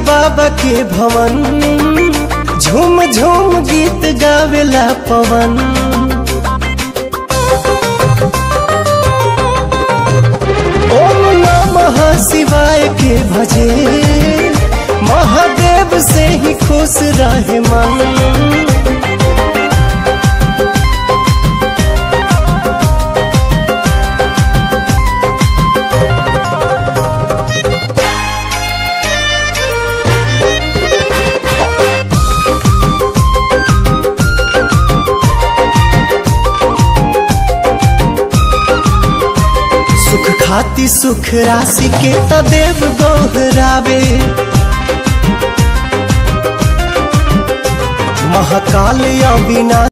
बाबा के भवन झूम झूम गीत गावेला पवन ओम नमः शिवाय के भजे महादेव से ही खुश रहे मन सुख खाती सुख राशि के तदेव दोहरावे महाकाल अविनाश